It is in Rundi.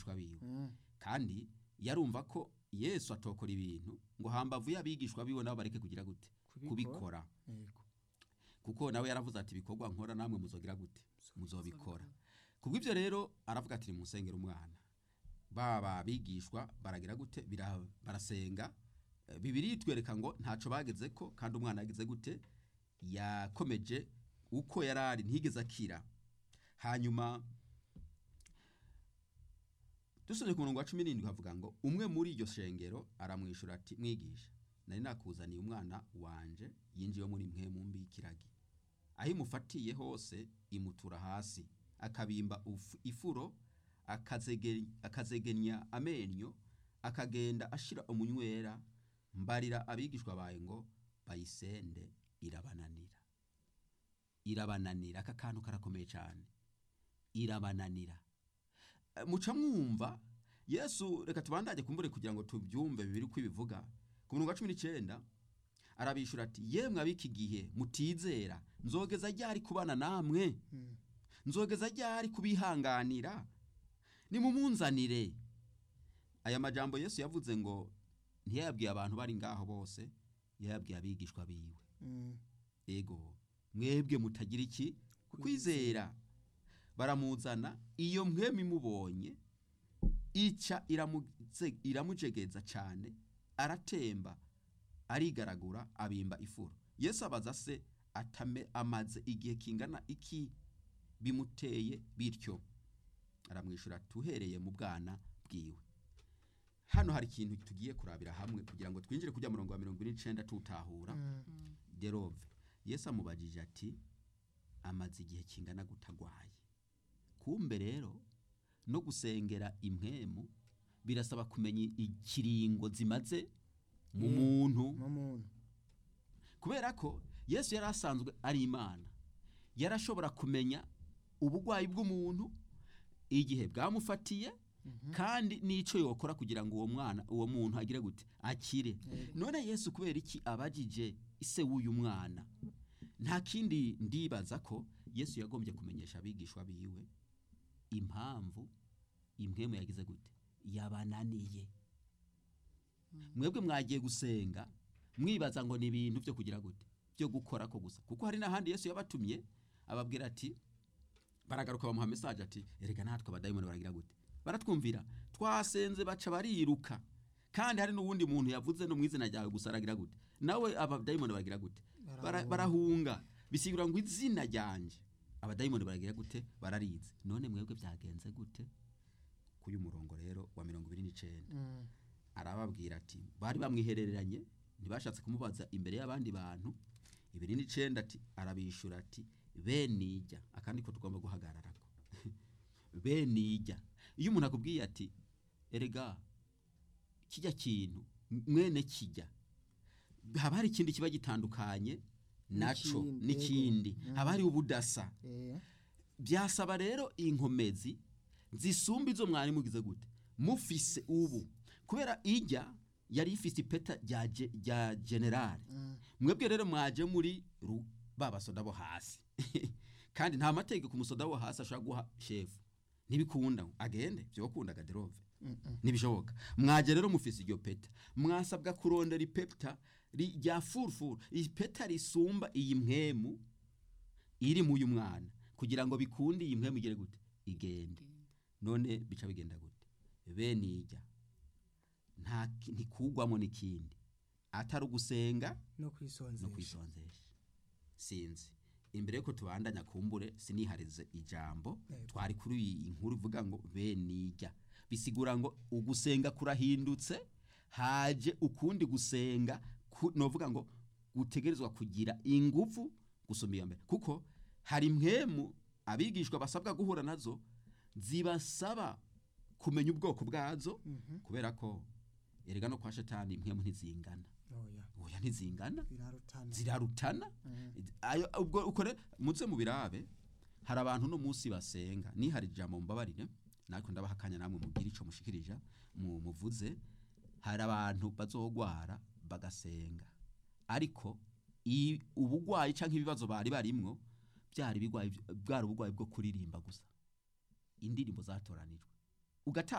abigishwa biwe Mm. kandi yarumva ko yesu atokora ibintu ngo hambavu y'abigishwa biwe nabo bareke kugira gute kubikora Yego. kuko nawe yaravuze ati ibikorwa nkora namwe muzogira gute muzobikora kubw'ibyo rero aravuga ati musengera umwana baba abigishwa baragira gute Bira- barasenga Eh, bibiri itwereka ngo ntaco bageze ko kandi umwana yagize gute yakomeje uko yari ari ntigeze akira hanyuma dusubye ku murongo wa cumi n'indwi havuga ngo umwe muri iryo shengero aramwishyura ati mwigisha nari nakuzaniye umwana wanje yinjiye muri mwe mu mbi y'ikiragi aho imufatiye hose imutura hasi akabimba uf- ifuro akazege- akazegenya amenyo akagenda ashira umunywera mbarira abigishwa bawe ngo bayisende irabananira irabananira aka kantu karakomeye cyane irabananira Eh, muca mwumva yesu reka tubandanye kumbure kugira ngo tubyumve bibiri uko ibivuga ku murongo wa cumi n'icyenda arabishura ati yemwe ab'iki gihe mutizera nzogeza ryari kubana namwe Mm. nzogeza ryari kubihanganira nimumunzanire aya majambo yesu yavuze ngo ntiyayabwiye abantu bari ngaho bose yayabwiye abigishwa biwe Mm. ego mwebwe mutagira iki kwizera baramuzana iyo mwemi mubonye ica iramuze- iramujegeza cyane aratemba arigaragura abimba ifuro yesu abaza se atame amaze igihe kingana iki bimuteye bityo aramwishyura tuhereye mu bwana bwiwe hano hari ikintu tugiye kurabira hamwe kugira ngo twinjire kujya murongo wa mirongo ine n'icenda tutahura Mm. derove yesu amubajije ati amaze igihe kingana gutagwaye kumbe rero no gusengera impwemu birasaba kumenya ikiringo zimaze mu Mm. muntu mu muntu kubera ko yesu yari asanzwe ari imana yarashobora kumenya ubugwayi bw'umuntu igihe bwamufatiye kandi n'icyo yokora kugira ngo uwo mwana uwo muntu agire gute akire none yesu kubera iki abajije ise w'uyu mwana nta kindi ndibaza ko yesu yagombye kumenyesha abigishwa biwe impamvu impwemu yagize gute yabananiye mwebwe mwagiye gusenga mwibaza ngo ni ibintu byo kugira gute byo gukora ko gusa kuko hari n'ahandi yesu yabatumye ababwira ati baragaruka bamuha mesaje ati erega natwe abadayimoni baragira gute baratwumvira twasenze baca bariruka kandi hari n'uwundi muntu yavuze no mu izina ryawe gusa aragira gute nawe abadayimoni baragira gute Bara- barahunga bisigura ngo izina ryanje abadayimoni baragira gute bararize none mwebwe byagenze gute k'uyu murongo rero wa mirongo ibiri n'icenda Mm. arababwira ati bari bamwihereranye ntibashatse kumubaza imbere y'abandi bantu ibiri n'icenda ati arabishura ati benijya akandi ko tugomba guhagararako benijya iyo umuntu akubwiye ati erega kijya kintu mwene kijya haba hari ikindi kiba gitandukanye naco N'ikindi, n'ikindi yego. haba hari ubudasa Eh. byasaba rero inkomezi zisumba izo mwari mugize gute mufise ubu kubera ijya yari ifise ipeta rya ge- rya generale Mm. mwebwe rero mwaje muri ru- ba basoda bo hasi kandi nta mategeko umusoda wo hasi ashobora guha shefu ntibikunda agende byokunda gaderove Mm-mm. ntibishoboka mwaje rero mufise iryo peta mwasabwa kurondera ipeta ri- rya furufuru ipeta risumba iyi mpwemu iri mu uyu mwana kugira ngo bikunde iyi mpwemu igere gute igende none bica bigenda gute bene ijya nta ki- ntikugwamo n'ikindi atari ugusenga no no kwisonzesha kwisonzesha sinzi imbere yuko tubandanya kumbure siniharize ijambo Yego. twari kuri iyi nkuru ivuga ngo benijya bisigura ngo ugusenga kurahindutse haje ukundi gusenga ku- novuga ngo gutegerezwa kugira ingufu gusoma iyo mbere kuko hari impwemu abigishwa basabwa guhura nazo zibasaba kumenya ubwoko bwazo Mhm. kubera ko erega no kwa shetani impwemu ntizingana oya oya ntizingana birarutana zirarutana Mm. ayo ubwo ukore muze mu birabe hari abantu no munsi basenga ni hari ijambo mbabarire natwe ndabaha akanya namwe mugire ico mushikirija mu muvuze hari abantu bazogwara bagasenga ariko i- ubugwayi canke ibibazo bari barimwo byari bigwayi bwari ubugwayi bwo kuririmba gusa indirimbo zatoranijwe ugata